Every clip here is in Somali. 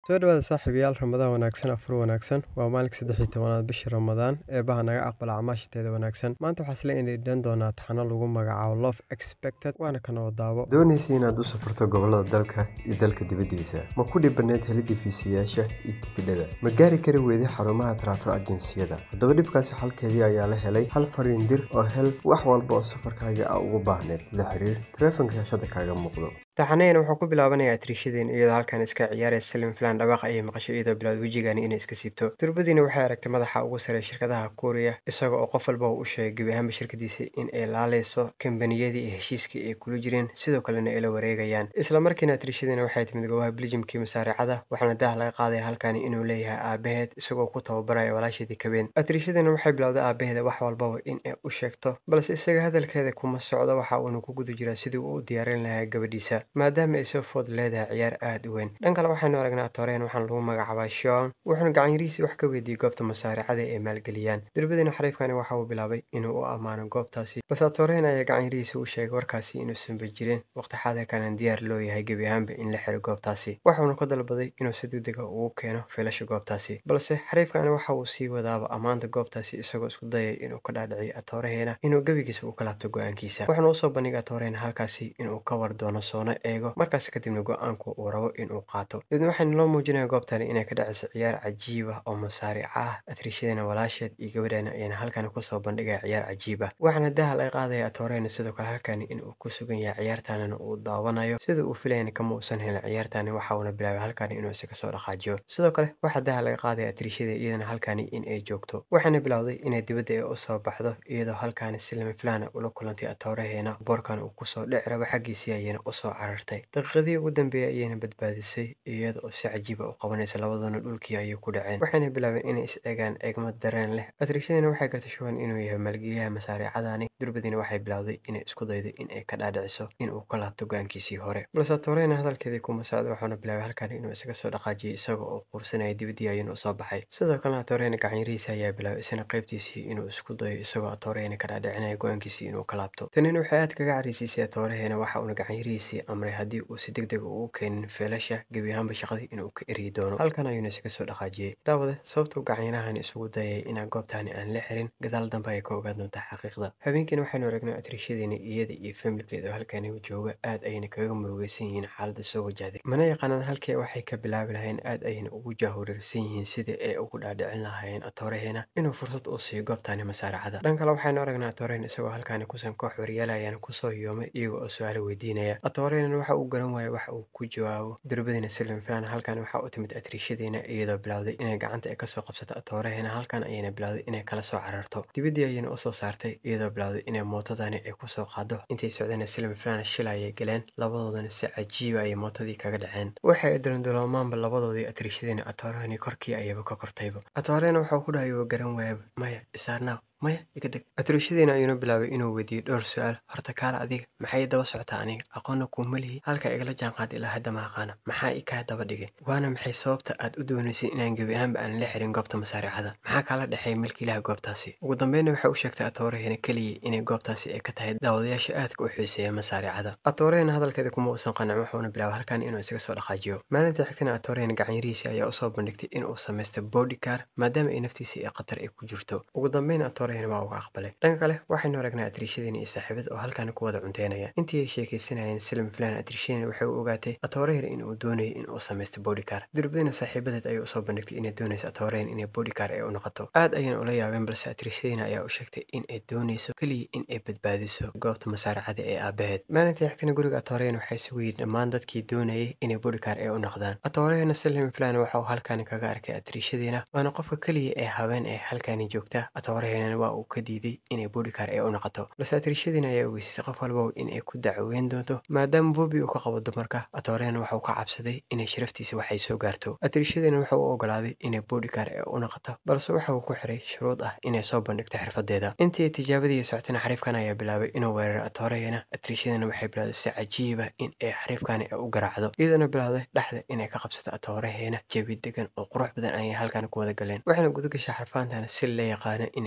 Soo dhawaada saaxiibayaal Ramadaan wanaagsan afur wanaagsan waa maalinka saddex iyo tobanaad bisha Ramadaan eebaha naga aqbala acmaashateeda wanaagsan maanta waxaa isla indhan doonaa taxano lagu magacaabo Love Expected waana kana wadaabo doonaysa inaad u safarto gobollada dalka iyo dalka dibaddiisa ma ku dhibanayd helidda fiisayaasha iyo tikidhada ma gaari kari weyday xarumaha taraafik ajinsiyada haddaba dhibkaasi xalkeedii ayaa la helay hal fariin dir oo hel wax walba oo safarkaaga a ugu baahneed la xiriir taleefanka shaashada kaaga muuqdo taxanayana wuxuu ku bilaabanayaa triishadeen iyadoo halkan iska ciyaaraya salim filan dhawaaq ayay maqashay iyadoo bilowd wejigani inay iska siibto durbadiina waxay aragtay madaxa ugu sarey shirkadaha kuuriya isaga oo qof walba u sheegay gebi ahaanba shirkadiisa in ay laaleyso kambaniyadii iyo heshiiskii ay kula jireen sidoo kalena ay la wareegayaan isla markiina triishadiina waxay timid goobaha biljimkii masaaricada waxaana daah laga qaadaya halkani inuu leeyahay aabaheed isagoo ku tababaraya walaasheedii kabeen atriishadiina waxay bilowday aabaheeda wax walbaba in ay u sheegto balse isaga hadalkeeda kuma socdo waxa uuna ku guda jiraa sidii uu u diyaarin lahaa gabadhiisa maadaama ay soo food leedahay ciyaar aada u weyn dhan kale waxaynu aragnaa toreen waxaana lagu magacaabaa shon wuxuuna gacanyarihiisii wax ka weydiiyey goobta masaaricada ay maalgeliyaan durbadiina xariifkani waxa uu bilaabay inuu u ammaano goobtaasi balse toreen ayaa gacanyarihiisa u sheegay warkaasi inuusanba jirin waqti xaadirkanan diyaar loo yahay gebi ahaanba in la xiro goobtaasi waxuuna ka dalbaday inuu si degdega ugu keeno filasha goobtaasi balse xariifkani waxa uu sii wadaaba ammaanta goobtaasi isagoo isku dayay inuu ka dhaadhiciyo atooraheena inuu gebigiisa uu ka laabto go-aankiisa waxaana usoo bandhigay atooreena halkaasi inuu ka war doono soono eego markaas kadibna go-aanku uu rabo inuu qaato dadna waxayna loo muujinaya goobtani inay ka dhacayso ciyaar cajiib ah oo masaarica ah atriishadana walaasheed iyo gabadheena ayana halkani kusoo bandhigaya ciyaar cajiib ah waxaana daha laga qaadaya atooreena sidoo kale halkani inuu ku sugan yahay ciyaartanina uu daawanayo sida uu filayana kama uusan helin ciyaartani waxa uuna bilaabay halkani inuu isaga soo dhaqaajiyo sidoo kale waxaa daha laga qaadaya atriishada iyadana halkani in ay joogto waxaana bilowday inay dibadda ay usoo baxdo iyadoo halkani si lama filaana ula kulantay atooraheena boorkan uu kusoo dhici rabo xaggiisii ayayna usoo carartay daqiiqadii ugu dambeeyay ayayna badbaadisay iyada oo si cajiiba u qabanaysa labaduna dhulkii ayay ku dhaceen waxayna bilaabeen inay is eegaan eegmo dareen leh atriishadiina waxay gartay shuban inuu yahay maalgeliyaha masaariicadani durbadiina waxay bilowday inay isku daydo in ay ka dhaadhiciso inuu ka laabto go-aankiisii hore balse toreyna hadalkeedii kuma socdo waxauna bilaabay halkani inuu isaga soo dhaqaajiyay isaga oo quursanaya dibadii ayuuna usoo baxay sidoo kalena toreyna gacanyarihiisa ayaa bilaabay isna qaybtiisii inuu isku dayo isagoo toreyna ka dhaadhicinaya go-aankiisii inuu ka laabto tanina waxay aad kaga carisiisay tooraheena waxa uuna gacanyarihiisii amray haddii uu si deg deg ugu keenin feelasha gebi ahaanba shaqadii inuu ka eryi doono halkan ayuuna isaga soo dhaqaajiyey daawade sababtuu gacanyanahani isugu dayay inaan goobtani aan la xirin gadaal dambe ay ka ogaan doontaa xaqiiqda habeenkiina waxaynu aragnay atriishadeena iyada iyo familkeeda oo halkani jooga aad ayayna kaga murugeysan yihiin xaaladda soo wajahday mana yaqaanaan halkii waxay ka bilaabi lahayn aad ayayna ugu jaahureersan yihiin sidii ay ugu dhaadhicin lahaayeen atooraheena inuu fursad uu siiyo goobtani masaaracada dhan kale waxaynu aragnaa atooreen isagoo halkani kusan koox waryaalayaana kusoo yoomay iyaga oo su-aalo weydiinaya atooreena waxa uu garan waaya waxa uu ku jawaabo durbadiina silin filan halkan waxaa u timid atriishadeena iyadoo bilowday inay gacanta ay kasoo qabsato atooraheena halkan ayayna bilowday inay kala soo cararto dibadii ayayna usoo saartay iyadoo bilowday inay mootadani ay kusoo qaado intay socdeen silin filan shil ayay galeen labadoodana si cajiiba ayay mootadii kaga dhaceen waxay dalindaloomaanba labadoodii atriishadeena atoorahani korkii ayaba ka kortayba atooreena waxau ku dhahay garan waayaba maya isaarnaaw maya iga deg atriishadiina ayuuna bilaabay inuu weydiiyey dhowr su-aal horta kaala adiga maxay daba socotaa aniga aqoonna kuuma lihi halka igala jaanqaad ilaa hadda ma aqaana maxaa i kaa daba dhigay waana maxay sababta aad u doonaysay inaan gebi ahaanba aan la xirin goobta masaaricada maxaa kaala dhexeeya milkiilaha goobtaasi ugu dambeynna waxay u sheegtay atooraheena keliya inay goobtaasi ay ka tahay daawadayaasha aadka u xiiseeya masaaricada atooraheena hadalkeeda kuma uusan qancin wuxuuna bilaabay halkan inuu isaga soo dhaqaajiyo maalintii xigtana atooraheena gacanyarihiisi ayaa usoo bandhigtay inuu samaystay bodycar maadaama ay naftiisa ee khatar ay ku jirto ugu dambeyn waa uga aqbalay dhanka kale waxaynu aragnaa atriishadiina iyo saaxiibada oo halkani ku wada cunteynaya intii ay sheekaysanayeen silim filan atriishadiina waxay u ogaatay atooreher inuu doonayay inuu samaysto bodycar durbadiina saaxiibadeed ayay usoo bandhigtay inay doonayso atooreher inay bodycar ay u noqoto aad ayayna ula yaabeen balse atriishadiina ayaa u sheegtay in ay doonayso keliya in ay badbaadiso goobta masaaricada ee aabaheed maalintii xigtana guriga atooreherna waxay isugu yidhi dhammaan dadkii doonayay inay bodycar ay u noqdaan atooreherna silim filan waxa uu halkani kaga arkay atriishadiina waana qofka keliya ee habeen ee halkani joogta atooreherna waa uu ka diiday inay bodycar ay u noqoto balse atriishadiina ayaa ogeysisay qof walba in ay ku dacweyn doonto maadaama bobi uu ka qabo dumarka atooreena waxa uu ka cabsaday inay sharaftiisa waxay soo gaarto atriishadiina waxa uu ogolaaday inay bodycar ay u noqoto balse waxa uu ku xiray shuruud ah inay soo bandhigto xirfadeeda intii tijaabadii socotana xariifkan ayaa bilaabay inuu weeraro atooreena atriishadiina waxay bilowday si cajiiba in ay xariifkani ay u garaacdo iyadoona bilowday dhexda inay ka qabsato atooraheena jabi degan oo qurux badan ayay halkan ku wada galeen waxaana gudagasha xarfaantana si la yaqaano inay u garaacdo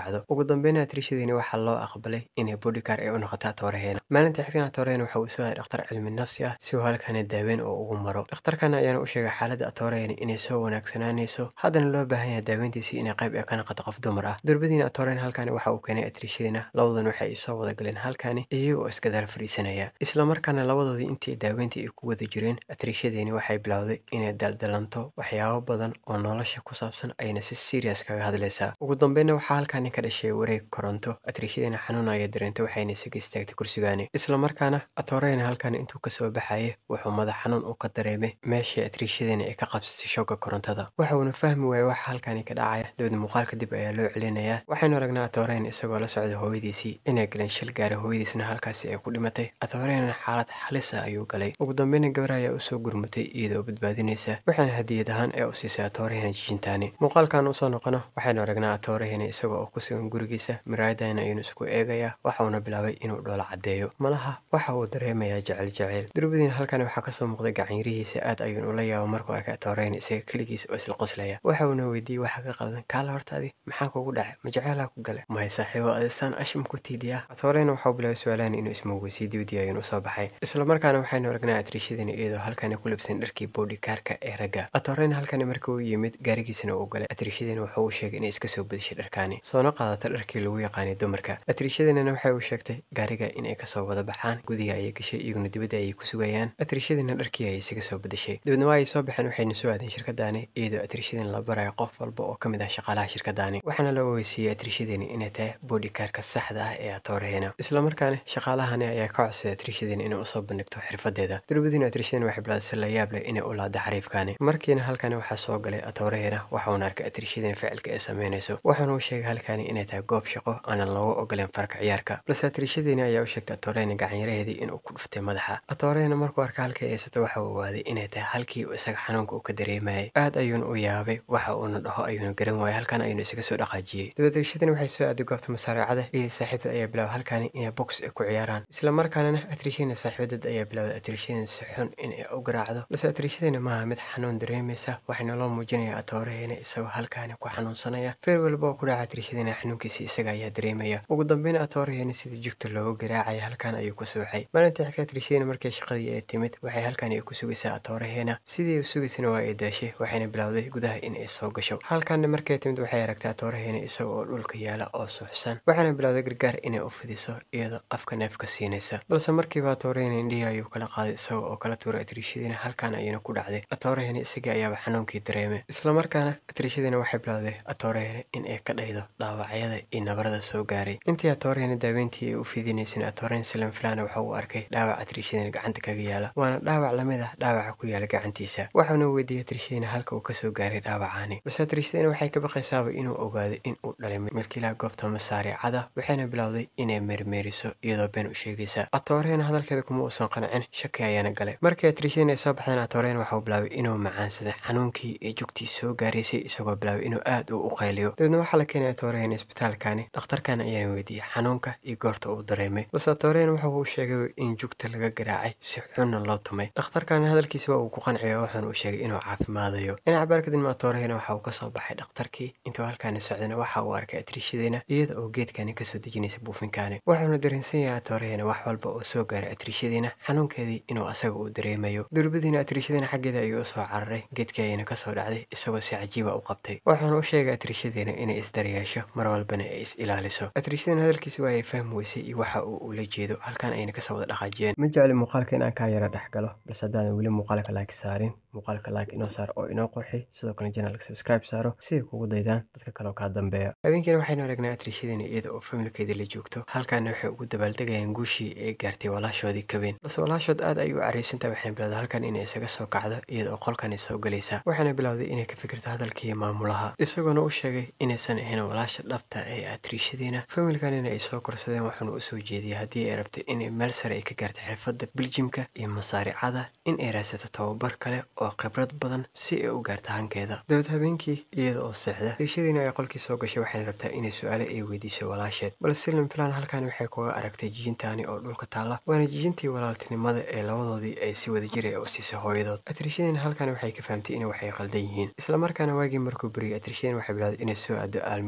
raacdo ugu dambeyn atriishadiini waxaa loo aqbalay inay bodycar ay u noqoto atooraheena maalinta xigtana atooraheena waxa uu soo aaday dhakhtar cilmi nafsi ah si uu halkani daaweyn oo ugu maro dhakhtarkana ayaana u sheegay xaaladda atooraheena inay soo wanaagsanaanayso haddana loo baahan yahay daaweyntiisii inay qayb ee ka noqoto qof dumar ah durbadiina atooraheena halkani waxa uu keenay atriishadiina labadan waxay soo wada galeen halkani iyaga oo iskadaal fadhiisanaya islamarkaana labadoodii intii daaweyntii ay ku wada jireen atriishadiini waxay bilowday inay daldalanto waxyaabo badan oo nolosha ku saabsan ayna si serious kaga hadlaysaa ugu dambeynna waxaa halkani ka dhashay wareeg koronto atriishadiina xanuun aya dareentay waxayna isaga istaagtay kursigaani islamarkaana atooreyna halkani intuu kasoo baxayay wuxuu madax xanuun u ka dareemay meeshii atriishadiina ay ka qabsatay shooga korontada waxa uuna fahmi waayay waxa halkani ka dhacaya dabeedna muuqaal kadib ayaa loo celinayaa waxaynu aragnaa atooreyna isagoo la socday hooyadiisii inay galeen shil gaara hooyadiisna halkaasi ay ku dhimatay atooreynana xaalad halis ah ayuu galay ugu dambeyna gabar ayaa usoo gurmatay iyadoo badbaadinaysa waxaana hadiyad ahaan ee u siisay atoorehena jijintaani muuqaalkan usoo noqono waxaynu aragnaa atoorehena isaga oo ku sugan gurigiisa miraayadana ayuunu isku eegayaa waxauna bilaabay inuu dhoola caddeeyo malaha waxa uu dareemayaa jecel jeceyl durbadiina halkani waxaa kasoo muuqday gacanyarihiisa aad ayuun ula yaabo markuu arkay atoorehena isaga keligiis oo isla qoslaya waxa uuna weydiiyey waxa ka qaldan kaala hortaadi maxaa kugu dhacay ma jeceelaa ku gale mahay saaxiibo adisaan ashim ku tiidiyaa atoorehena waxau bilaabay su-aalaan inuu ismowgeysiyo dibadii ayuun usoo baxay islamarkaana waxaynu aragnaa atriishadiina iyadoo halkani ku libsan dharkii boodhikaarka ee ragga atooreyna halkani markii uu yimid gaarigiisana uu galay atriishadiina wuxuu u sheegay inay iska soo badishay dharkaani soona qaadata dharkii lagu yaqaanay dumarka atriishadiinana waxay u sheegtay gaariga inay kasoo wada baxaan gudiga ayay gashay iyaguna dibadda ayay ku sugayaan atriishadiina dharkii ayay isaga soo badashay dabeedna waa ay soo baxeen waxayna soo aadeen shirkadaani iyadoo atriishadiina la barayo qof walba oo ka mid ah shaqaalaha shirkadaani waxaana la ogeysiiyey atriishadiina inay tahay boodhikaarka saxda ah ee atooraheena islamarkaana shaqaalahani ayaa ka codsaday atriishadiina inay usoo bandhigto xirfadeeda durbadiina atriishadiina waxay bilaadisay la yaab leh inay u laada xariifkaani markiina halkani waxaa soo galay atooraheena waxauna arkay atriishadiina ficilka ay sameynayso waxaana uu sheegay halkani inay tahay goob shaqo aanan loogu ogoleen farka ciyaarka balse atriishadiina ayaa u sheegtay atoorehena gacanyaraheedii inuu ku dhuftay madaxa atoorehena markuu arkay halkii ay haysato waxa uu ogaaday inay tahay halkii uu isaga xanuunka uu ka dareemayay aad ayuuna u yaabay waxa uuna dhaho ayuuna garan waayay halkan ayuuna isaga soo dhaqaajiyey dabeed atriishadiina waxay soo aaday goobta masaareecada iyadii saaxiibteed ayaa bilaabay halkani inay box ay ku ciyaaraan islamarkaanana atriishadiina saaxiibadeed ayaa bilaabay atriishadiina si xun in ay u garaacdo balse atriishadiina maaha mid xanuun dareemaysa waxayna loo muujinaya atoorehena isagoo halkaani ku xanuunsanaya feer walba oo ku dhaca atriishadiina xanuunkiisa isaga ayaa dareemaya ugu dambeyn atoorehena sidii jugta loogu garaacaya halkan ayuu ku suuxay maalintii xigta atriishadiina markii shaqadii ay timid waxay halkan ay ku sugaysaa atoorehena sidii u sugaysana waa ay daashay waxayna bilowday gudaha in ay soo gasho halkanna markay timid waxay aragtay atoorehena isaga oo dhulka yaala oo suuxsan waxaana bilowday gargaar inay u fidiso iyadoo afka neefka siinaysa balse markiiba atoorehena indhihii ayuu kala qaaday isaga oo kala tuuray atriishadiina halkan ayuuna ku dhacday atoorehena isagii ayaaba xanuunkii dareemay islamarkaana atriishadiina waxay bilowday atoorehena in ay ka dhaydo dhaawacyada iyo nabarada soo gaaray intii atoorehena daaweyntii ay u fidinaysana atoorehen salam filana waxa uu arkay dhaawac atriishadiina gacanta kaga yaala waana dhaawac lamid ah dhaawaca ku yaala gacantiisa waxauna weydiiyey atriishadiina halka uu kasoo gaaray dhaawacaani balse atriishadiina waxay ka baqaysaaba inuu ogaado in uu dhalay milkiilaha goobta masaariicada waxayna bilowday inay meermeeriso iyadoo been u sheegaysa atoorehena hadalkeeda kuma uusan qancin shaki ayaana galay markii atriishadiina ay soo baxdeen atoorehena waxauu bilaabay inuu macaansaday xanuunkii iyo jugtii soo gaaraysay isagoo bilaabay inuu aad u u qayliyo dabeedna waxaa la keenay atoorehena isbitaalkani dhakhtarkan ayaana weydiiyey xanuunka iyo goorta uu dareemay balse atoorehena waxa uu sheegay in jugta laga garaacay si xunna loo tumay dhakhtarkana hadalkiisa waa uu ku qanciyo waxaana uu sheegay inuu caafimaadayo dhinaca baar kadibna atoorehena waxa uu kasoo baxay dhakhtarkii intuu halkaani socdana waxa uu arkay atriishadiina iyada oo geedkani kasoo dejinaysa buufinkaani waxauna dareensan yahay atoorehena wax walba oo soo gaaray atriishadiina xanuunkeedii inuu asaga uu dareemayo durbadiina atriishadiina xaggeeda ayuu usoo cararay geedkii ayana kasoo dhacday isagoo si cajiiba u qabtay waxaana u sheegay atriishadiina inay isdaryeesho mar walbana ay is ilaaliso atriishadiina hadalkiisi waa ay fahmi weysay iyo waxa uu ula jeedo halkan ayna kasoo wada dhaqaajiyeen ma jecli muuqaalka inaan kaa yara dhex galo balse haddaadan weli muuqaalka like saarin muuqaalka like inoo saar oo inoo qurxi sidoo kale janalka subscribe saaro si ay kugu daydaan dadka kale oo kaa dambeeya habeenkiina waxaynu aragnaa atriishadiina iyada oo familkeeda la joogto halkaana waxay ugu dabaaldegayaan guushii ay gaartay walaashoodii kabeen balse walaashood aad ayay u careysantahay waxayna bilowday halkan inay isaga soo kacdo iyada oo qolkani soo galaysa waxaana bilowday inay ka fikirto hadalkii maamulaha isagoona u sheegay inaysan ahayn walaasha dhabta ee atriishadiina familkanina ay soo korsadeen waxaana u soo jeediyay haddii ay rabtay inay meel sare ay ka gaarto xirfadda biljimka iyo masaaricada in ay raadsato tababar kale oo khibrad badan si ay u gaarto hankeeda dabeed habeenkii iyada oo seexda atriishadiina ay qolkii soo gashay waxayna rabtaa inay su-aale ay weydiiso walaasheed balse silim filan halkan waxay kuga aragtay jijintaani oo dhulka taalla waana jijintii walaaltinimada ee labadoodii ay si wada jiray u siisay hooyadood atriishadiina halkan waxay ka fahamtay in waxay qaldan yihiin islamarkaana waagii markuu beriyay atriishadiina waxay bilowday inay soo aado aalmiito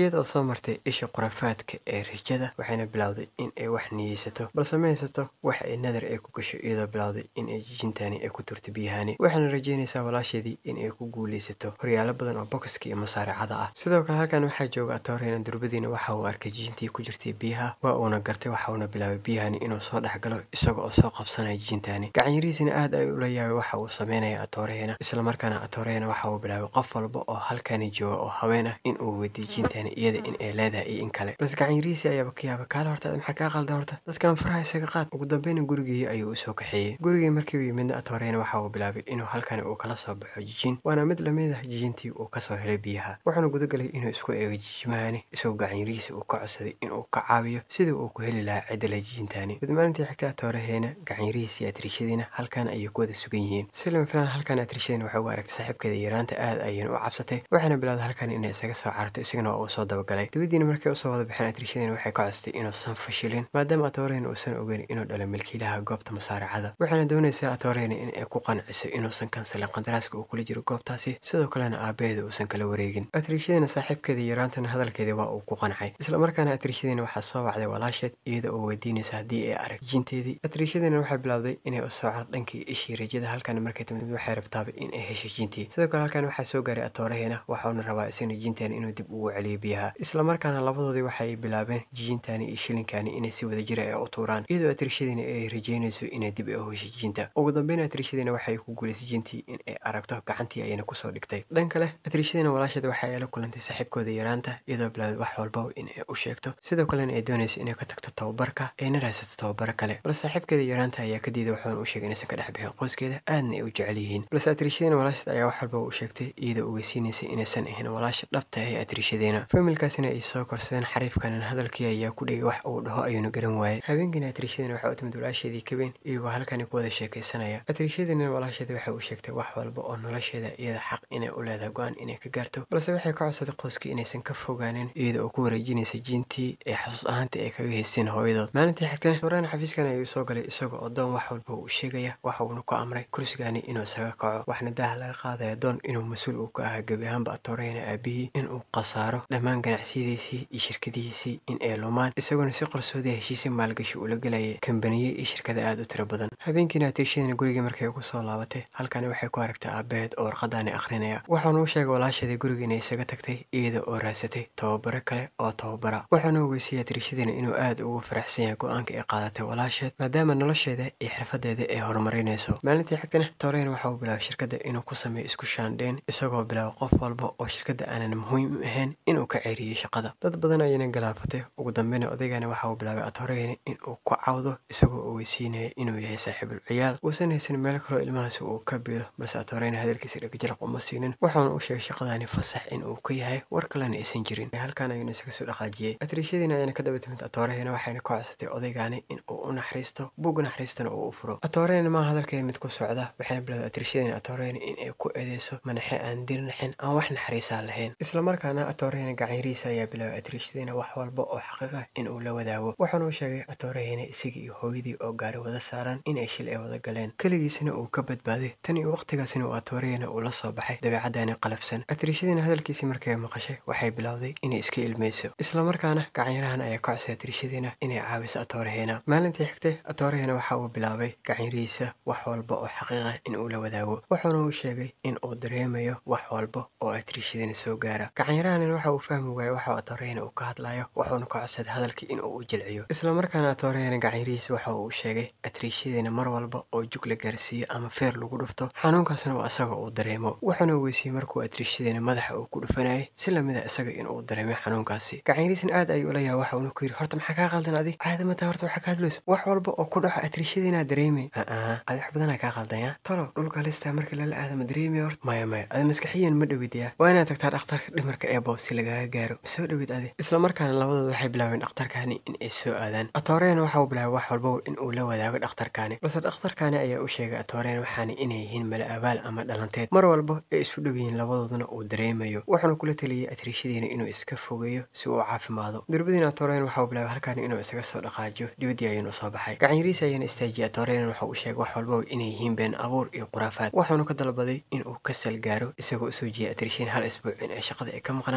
iyada oo soo martay isha khuraafaadka ee rajada waxayna bilowday in ay wax niyeysato balse ma haysato wax ay nadar ay ku gasho iyadoo bilowday in ay jijintaani ay ku turto biyahani waxaana rajeynaysaa walaasheedii in ay ku guuleysato horyaalo badan oo bokiska iyo musaaracada ah sidoo kale halkan waxaa jooga atooreyna durbadiina waxa uu arkay jijintii ku jirtay biyaha waa uuna gartay waxa uuna bilaabay biyahani inuu soo dhex galo isaga oo soo qabsanaya jijintaani gacanyarihiisina aad ay ula yaabay waxa uu sameynaya atoorehena islamarkaana atoorehena waxa uu bilaabay qof walba oo halkani jooga oo haween ah in uu weydiiyo jijintaani iyada in ay leedahay iyo in kale balse gacanyarihiisii ayaaba ka yaabay kaale horta maxaa kaa qalda horta dadkan faraha isaga qaad ugu dambeyna gurigii ayuu usoo kaxeeyey gurigii markii uu yimidna atoorehena waxa uu bilaabay inuu halkani uu kala soo baxo jijin waana mid lamid ah jijintii uu kasoo helay biyaha wuxuuna gudagalay inuu isku eego jijimahani isagoo gacanyarihiisa uu ka codsaday inuu ka caawiyo sidii uu ku heli lahaa cidala jijintaani mid maalintii xigta atooraheena gacanyarihiisa iyo atriishadiina halkan ayay ku wada sugan yihiin silim filan halkan atriishadiina waxay ugu aragtay saaxiibkeeda yaraanta aad ayayna u cabsatay waxaana bilowday halkan inay isaga soo cararto isagana waa uu soo dabagalay dabadiina markay usoo wada baxeen atriishadiina waxay ka codstay inuusan fashilin maadaama atoorehena uusan ogeyn inuu dhalo milkiilaha goobta musaaracada waxaana doonaysaa atoorehena in ay ku qanciso inuusan kansalin qandaraaska uu kula jiro goobtaasi sidoo kalena aabaheeda uusan kala wareegin atriishadiina saaxiibkeeda yaraantana hadalkeeda waa uu ku qancay islamarkaana atriishadiina waxaa soo wacday walaasheed iyada oo weydiinaysa haddii ay arag jijinteedii atriishadiina waxay bilowday inay u soo car dhankii ishii rajada halkan markay timid waxay rabtaaba in ay hesho jintii sidoo kale halkan waxaa soo gaaray atooraheena waxauna rabaa isagna jintaani inuu dib ugu celiyo biyaha islamarkaana labadoodii waxay bilaabeen jijintaani iyo shilinkaani inay si wada jira ay u tuuraan iyadoo atriishadiina ay rajeynayso inay dib u hesho jinta ugu dambeyn atriishadiina waxay ku guulaysay jintii in ay aragto gacantii ayayna kusoo dhigtay dhan kale atriishadiina walaasheed waxa ay la kulantay saaxiibkooda yaraanta iyadoo bilowday wax walba in ay u sheegto sidoo kalena ay doonayso inay ka tagto tababarka ayna raadsato tababaro kale balse saaxiibkeeda yaraanta ayaa ka diiday waxaana u sheegay inaysan ka dhex bixin qoyskeeda aadna ay u jecel yihiin balse atriishadiina walaasheed ayaa wax walba u sheegtay iyadoo ogeysiinaysay inaysan ahayn walaasha dhabta ee atriishadeena familkaasina ay soo korsadeen xariifkanan hadalkii ayaa ku dhegay wax uu dhaho ayuuna garan waayey habeenkiina atriishadiina waxay u timid walaasheedii kabeen iyagoo halkani ku wada sheekaysanaya atriishadiina walaasheeda waxay u sheegtay wax walba oo nolosheeda iyada xaq inay u leedahay go-aan inay ka gaarto balse waxay ka codsaday qoyskii inaysan ka fogaanin iyada oo ku wareejinaysa jiintii ee xasuus ahaantii ay kaga haysteen hooyadood maalintii xigtana horaan xafiiskan ayuu soo galay isagoo oo doon wax walba uu sheegaya waxa uuna ku amray kursigaani inuu isaga kaco waxna daaha laga qaadaya doon inuu mas-uul uu ka ahaa gebi ahaanba atooreyna aabihii inuu khasaaro dhammaan ganacsiyadiisii iyo shirkadihiisii in ay lumaan isagoona si qarsoodiya heshiisi maalgashi ula gelayay kambaniye iyo shirkada aada u tiro badan habeenkiina atiishadiina gurigii markay ugu soo laabatay halkani waxay ku aragtay aabaheed oo warqadaani akhrinaya waxaana u sheegay walaasheedii guriga inay isaga tagtay iyada oo raadsatay tababaro kale oo tababara waxaana ogeysiiyey atriishadiina inuu aada ugu faraxsan yahay go-aanka ay qaadatay walaasheed maadaama nolosheeda iyo xirfadeeda ay horumarinayso maalintii xigtana tooreyna waxa uu bilaabay shirkadda inuu ku sameeyo isku shaandheyn isagoo bilaabay qof walba oo shirkadda aanan muhiim u ahayn inuu ka ceeriyey shaqada dad badan ayayna galaafatay ugu dambeyna odaygani waxa uu bilaabay atoreyna inuu ku cawdo isagoo ogeysiinaya inuu yahay saaxiibul ciyaal uusan haysan meel kaloo ilmahaasi uu ka biilo balse atoreyna hadalkiisa dhegjalaq uma siinin waxaana u sheegay shaqadani fasax inuu ka yahay war kalena aysan jirin halkan ayuuna isaga soo dhaqaajiyey atriishadiina ayana ka daba timid atoorehena waxayna ka codsatay odaygani in uu u naxariisto bugga naxariistana uu u furo atoreyna maa hadalkeeda mid ku socda waxayna bilowday atriishadiina atoreyna in ay ku eedeyso manaxe aan dir naxin aan wax naxariisaa lahayn islamarkaana atorehena gacanyarihiisa ayaa bilaabay atriishadiina wax walba oo xaqiiqa in uu la wadaago waxaana u sheegay atorehena isaga iyo hooyadii oo gaari wada saaran in ay shil ay wada galeen keligiisna uu ka badbaaday tan iyo waqtigaasina uu atorehena uu la soo baxay dabeecadani qalafsan atriishadiina hadalkiisii markay maqashay waxay bilowday inay iska ilmeyso islamarkaana gacanyarahan ayaa ka codsay atriishadiina inay caawiso atorehena maalintii xigtay atorehena waxa uu bilaabay gacanyarihiisa wax walba oo xaqiiqa in uu la wadaago wuxuuna uu sheegay in uu dareemayo wax walba oo atriishadiina soo gaara gacanyarahanin waxa uu fahmi waayey waxa atorehena uu ka hadlayo wuxuuna ka codsaday hadalkii in uu u jilciyo islamarkaana atorehena gacanyarihiisa waxa uu sheegay atriishadiina mar walba oo jug la gaarsiiyo ama feer lagu dhufto xanuunkaasna waa isaga uu dareemo wuxuuna ogeysiiyey markuu atriishadiina madaxa uu ku dhufanayay si lamida isaga inuu dareemay xanuunkaasi gacanyarihiisna aad ayuu ula yahay waxa uuna ku yidhi horta maxaa kaa qaldan adig caadamata horta waxaa ka hadlayso wax walba oo ku dhaco atriishadiinaa dareemay aa adi wax badanaa kaa qaldanya talo dhulka listaa markii lala aadama dareemay horta maya maya adi maskaxiyan ma dhowidaya waa inaad tagtaa dhakhtarka dhimarka eebo si lagaaga gaaro soo dhowid adi islamarkaana labadooda waxay bilaabeen dhakhtarkaani in ay soo aadaan atoreen waxa uu bilaabay wax walba in uu la wadaago dhakhtarkaani balse dhakhtarkaani ayaa u sheegay atoreen waxaana inay yihiin mala abaal ama dhalanteed mar walba ay isu dhow yihiin labadooduna uu dareemayo wuxuuna kula taliyey atriishadiina inuu iska fogeeyo si uu u caafimaado durbadiina atoreen waxa uu bilaabay halkaani inuu isaga soo dhaqaajiyo dibaddii ayuuna soo baxay gacanyariisa ayaana istaajiyay atoreen waxa uu sheegay wax walba inay yihiin been abuur iyo khuraafaad waxaanu ka dalbaday inuu ka salgaaro isagoo usoo jeeyay atriishiin hal isbuuc in ay shaqada ay ka maqnaato haddii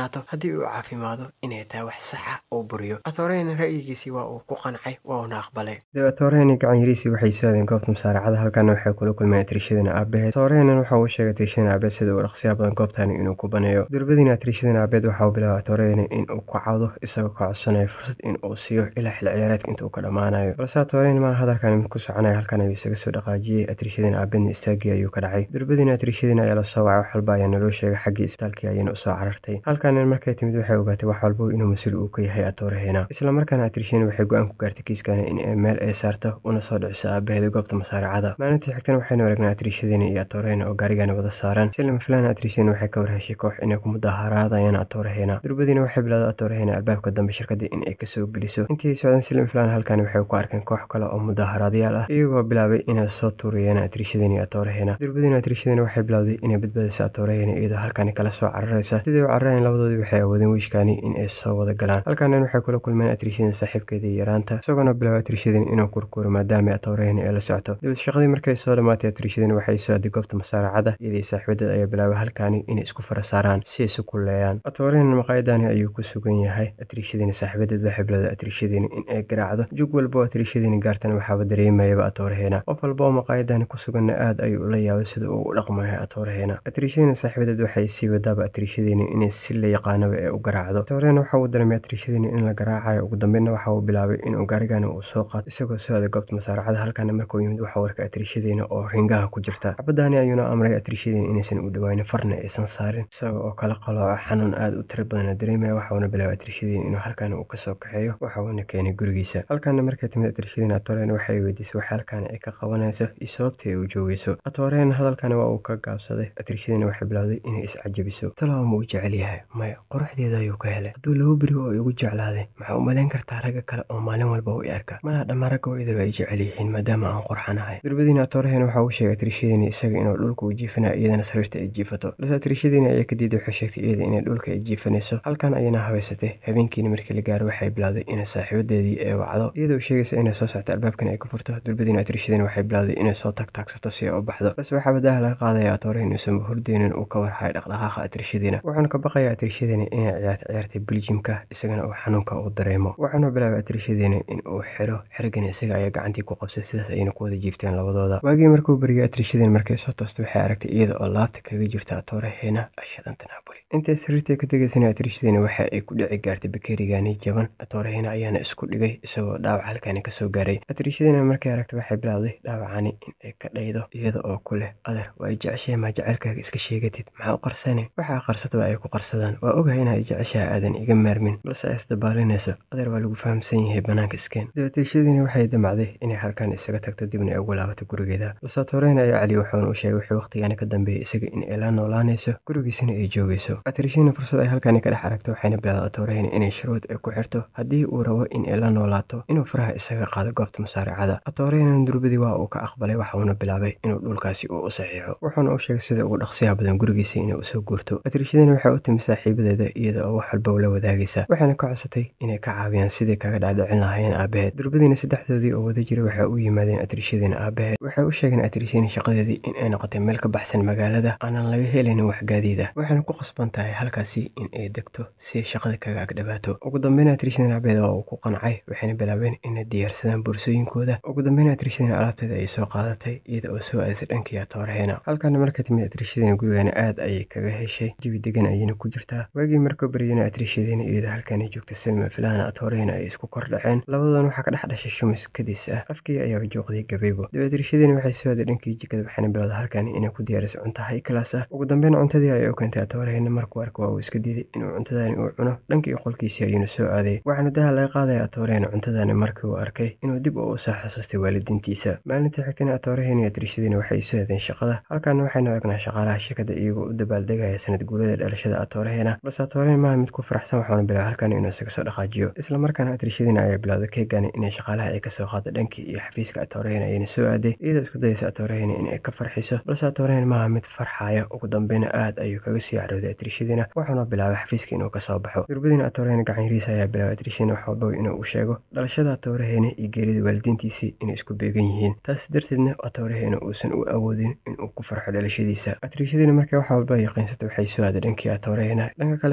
haddii uu caafimaado inay tahay wax saxa uu buriyo atorehena ra'yigiisii waa uu ku qancay waa uuna aqbalay dib atoreheni gacan yariisii waxay soo aadeen goobta musaaracada halkaana waxay kula kulmeen atriishadana aabaheed atorehenen waxa uu sheegay atriishadana aabeed sida uu dhaqsiyaa badan goobtani inuu ku baneeyo durbadiina atriishadana aabeed waxa uu bilaabay atoreheni in uu ka cado isagoo ka codsanayo fursad in uu siiyo ilaa xil ciyaareedka inta uu ka dhammaanayo balse atoreheni maa hadalkani mid ku soconaya halkan ayuu isaga soo dhaqaajiyey atriishadana aabeedna istaagii ayuu ka dhacay durbadiina atriishadina ayaa la soo wacay wax walba ayaa naloo sheegay xaggii isbitaalkii ayayna usoo carartay halkaana markay timid waxay ogaatay wax walba inuu mas-uul uu ka yahay atorehena isla markaana atriishadina waxay go-aan ku gaartay kiiskani in ay meel ay saarto una soo dhiciso aabaheeda goobta masaaracada maalintii xigtana waxaynu aragnay atriishadina iyo atorehena oo gaarigana wada saaran si lama filaana atriishadina waxay ka warheshay koox inay ku mudaharaadayaan atorehena durbadiina waxay bilowday atorehena albaabka dambe shirkadda in ay kasoo geliso intii ay socdaan si lama filaana halkani waxay ku arkeen koox kale oo mudaharaadayaal ah iyagoo bilaabay inay soo tuuriyeen atriishadina iyo atorehena durbadiina atriishadina waxay bilowday inay badbaadiso atorehena iyadoo halkani kala soo cararaysa sidii u cararayan labadoodii waxay awoodeen wiishkani in ay soo wada galaan halkanan waxay kula kulmeen atriishadina saaxiibkeedii yaraanta isagoona bilaabay atriishadina inuu kurkuro maadaama atorehena ay la socto dibad shaqadii markay soo dhammaatay atriishadina waxay soo aaday goobta masaaracada iyadii saaxiibadeed ayaa bilaabay halkani inay isku fara saaraan si ay isu kulleeyaan atorehena maqaayadani ayuu ku sugan yahay atriishadina saaxiibadeed waxay bilowday atriishadina in ay garaacdo jug walba oo atriishadina gaartana waxaaba dareemayaba atorehena qof walba oo maqaayadani ku suganna aad ayuu ula yaabay sida uu u dhaqmayo atorehena atriishadina saaxiibadeed waxay sii wadaaba atriishadina inay si la yaqaanaba ee u garaacdo atorehena waxa uu dareemay atriishadina in la garaacayo ugu dambeynna waxa uu bilaabay inuu gaarigani uu soo qaato isagoo soo aaday goobta masaaracada halkaana markuu yimid waxa warka atriishadina oo ringaha ku jirta xabadani ayuuna amray atriishadina inaysan u dhawaanin farna aysan saarin isaga oo kala qalooco xanuun aad u tiro badana dareemaya waxauna bilaabay atriishadina inuu halkaani uu kasoo kaxeeyo waxauna keenay gurigiisa halkaana markay timid atriishadina atorehena waxay weydiisay wax halkaani ay ka qabanayso iyo sababtii ay u joogeyso atorehena hadalkani waa uu ka gaabsaday atriishadina waxay bilowday inay iscajabiso talawa ma uu jecel yahay maya quruxdeeda ayuu ka helay hadduu laba beri oo igu jeclaaday maxaa u malayn kartaa ragga kale oo maalin walba u i arka malaha dhammaan ragga oo idaba ay jecel yihiin maadaama aan qurxanahay durbadiina atorehena waxa uu sheegay atriishadina isaga inuu dhulka u jiifanayo iyadana sariirta ay jiifato balse atriishadina ayaa kadiiday waxay sheegtay iyada inay dhulka ay jiifanayso halkan ayayna habaysatay habeenkiina markii la gaaro waxay bilowday inay saaxiibadeedii ee wacdo iyadoo sheegaysa inay soo socto albaabkan ay ku furto durbadiina atriishadina waxay bilowday inay soo tagtaagsato si ay u baxdo balse waxaa wadaha laga qaadaya atorehena uusan hordeynin uu ka warhayo dhaqdhaqaaqa atriishadina wuxuuna ka baqaya atriishadina inay ciyaarta ciyaartay biljimka isagana uu xanuunka uu dareemo wuxuuna bilaabay atriishadina in uu xiro xerigana isaga ayaa gacantii ku qabsay sidaas ayayna ku wada jiifteen labadooda waagii markuu beriyay atriishadina markay soo toostay waxay aragtay iyada oo laabta kaga jirta atorehena ashadanta naaboli intay sariirtii ka tegaysana atriishadina waxa ay ku dhici gaartay bakeerigani jaban atorehena ayaana isku dhigay isagoo dhaawac halkani kasoo gaaray atriishadina markay aragtay waxay bilaawday dhaawacani in ay ka dhaydo iyada oo ku leh adeer waa ay jeceshahay maa jaceylkaaga iska sheegatid maxaa u qarsane waxaa qarsataba ay ku qarsadaan waa ogahay inaa jeceshaha aadan iga maarmin balse ay isdabaalinayso adeer waa lagu fahamsan yahay banaanka iskeen dabateeshadiina waxay damacday inay halkan isaga tagto dibna ay ugu laabato gurigeeda balse atorehena ayaa cali wuxuuna u sheegay wixii waqtigaani ka dambeeyay isaga in ay la noolaanayso gurigiisana ay joogayso atriishadina fursad ay halkani ka dhex aragto waxayna bilowday atorehena inay shuruud ay ku xirto haddii uu rabo in ay la noolaato inuu faraha isaga qaado goobta masaaricada atorehena durbadii waa uu ka aqbalay waxauna bilaabay inuu dhulkaasi uu u saxiixo wuxuuna u sheegay sida ugu dhaqsiyaha badan gurigiisa inay usoo guurto atriishadina waxay u timi saaxiibadeeda iyada oo wax walba ula wadaagaysa waxayna ka codsatay inay ka caawiyaan sidii kaga dhaadhicin lahaayeen aabaheed durbadiina saddexdoodii oo wada jiray waxay u yimaadeen atriishadina aabaheed waxay u sheegeen atriishadina shaqadeedii in ay noqotay meel ka baxsan magaalada aanan laga helinin wax gaadiid ah waxayna ku qasban tahay halkaasi in ay degto si ay shaqada kaga agdhabaato ugu dambeyn atriishadina aabaheed waa uu ku qancay waxayna bilaabeen inay diyaarsadaan boorsooyinkooda ugu dambeyn atriishadina alaabteeda ayay soo qaadatay iyada oo soo aadisay dhankii atorehena halkaana marka timid atriishadina gurigana aad ayay kaga heshay jawi degan ayayna ku jirtaa waagii markuu baryana atriishadina iyada halkani joogta silma filana atorehena ay isku kor dhaceen labadoodana waxaa ka dhex dhashay shumis kadis ah afkii ayaa jooqday gabaybo dib atriishadina waxay soo aaday dhankii jikada waxayna bilowda halkani inay ku diyaariso cunto high class ah ugu dambeyn cuntadii ayay u keentay atorehena markuu arka waa uu iska diiday inuu cuntadani uu cuno dhankii qolkiisii ayuuna soo aaday waxaana daha laga qaadaya atorehena cuntadani markii uu arkay inuu dib uu usoo xasuustay waalidiintiisa maalintii xigtana atorehena iyo atriishadina waxay soo aadeen shaqada halkaana waxaynu egnaa shaqaalaha shirkadda iyagoo u dabaaldegaya sanad guulada dhalashada atorehena balse atorehena maaha mid ku faraxsan waxaana bilaabay halkan inuu isaga soo dhaqaajiyo isla markaana atriishadina ayaa bilowday keegani inay shaqaalaha ay kasoo qaado dhankii iyo xafiiska atorehena ayayna soo aaday iyadoo isku dayaysa atorehena in ay ka farxiso balse atorehena maaha mid farxaya ugu dambeyna aad ayuu kaga sii carooday atriishadina wuxuuna bilaabay xafiiska inuu kasoo baxo durbadiina atorehena gacanyariisa ayaa bilaabay atriishadina wax walba inuu u sheego dhalashada atorehena iyo geerida waalidiintiisii inay isku beegan yihiin taas darteedna atorehena uusan u awoodin inuu ku farxo dhalashadiisa atriishadina markay wax walba yaqiinsatay waxay soo aaday dhankii atorehena dhanka kale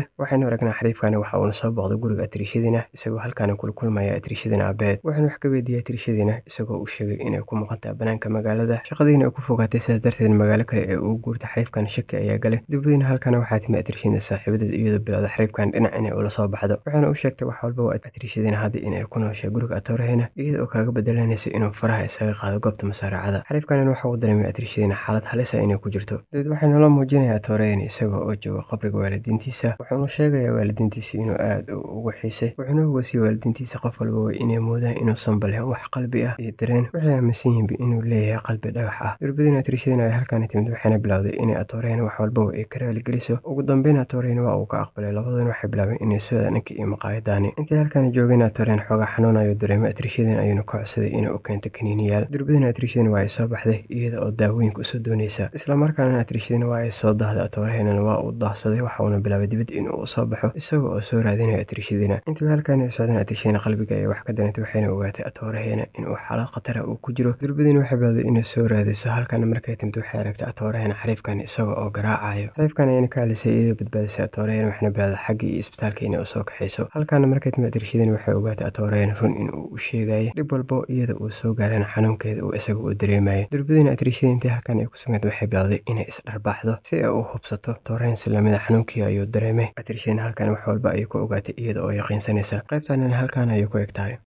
waxaynu aragnaa xariifkani waxa uuna soo booqday guriga atriishadiina isagoo halkaani kula kulmaya atriishadiina aabeed waxaanu wax ka weydiiyey atriishadiina isagoo u sheegay inay ku maqantaha banaanka magaalada shaqadiina ay ku fogaatay sidaas darteed magaalo kale ee uu guurta xariifkan shaki ayaa galay dibadiina halkana waxaa timi atriishadiina saaxiibadeed iyadoo bilowda xariifkan dhinac inay ula soo baxdo waxaana u sheegtay wax walba atriishadiina hadda inay ku nooshay guriga atoorahena iyada oo kaaga bedelanaysa inuu faraha isaga qaado goobta masaaracada xariifkanin waxa uu dareemay atriishadiina xaalad halisa inay ku jirto dabeed waxay nolo muujinaya atoorahena isagoo oo jooga qabriga waalidiintiisa wuxuuna sheegayaa waalidiintiisa inuu aad ugu xiisay wuxuuna ugasiyey waalidiintiisa qof walba way inay moodaan inuusan bale wax qalbi ah iyo dareen waxay aaminsan yihiinba inuu leeyahay qalbi dhagax ah durbadiina atriishadiina ay halkaani timid waxayna bilowday inay atoorahena wax walbaba ay ka raaligeliso ugu dambeyn atoorahena waa uu ka aqbalay labaduna waxay bilaabeen inay sooda dhanka iyo maqaayadaani intii halkaani joogeen atoreen xoogaa xanuunayo dareemay atriishadiin ayuuna ka codsaday inay u keento kaniiniyaal durbadiina atriishadiina waa ay soo baxday iyada oo daawooyinka usoo doonaysa islamarkaana atriishadiina waa ay soo dahday atoorahenana waa uu daahsaday waxa uuna bilaabay dibad inuu u soo baxo isagoo oo soo raadinayo atriishadiina intii halkaani ay socdeen atriishadiina qalbiga ay wax ka darantay waxayna ogaatay atooraheena inuu xaalad khatara uu ku jiro durbadiina waxay bilowday inay soo raadiso halkaana markay timid waxay aragtay atoorahena xariifkan isagoo oo garaacayo xariifkan ayayna ka halisay iyadoo badbaadisay atoorahena waxayna bilowday xaggii iyo isbitaalka inay usoo kaxayso halkaana markay timid atriishadiina waxay ogaatay atoorahena run in uu u sheegayo dhib walbo iyada uu soo gaarana xanuunkeeda uu isaga u dareemayo durbadiina atriishadii intii halkan ay ku sugnayd waxay bilowday inay isdharbaaxdo si ay u hubsato atoorahena silamida xanuunkii ayuu dareemay atriishadiina halkan wax walba ayay ku ogaatay iyada oo yaqiinsanaysa qaybtanina halkan ayay ku eg tahay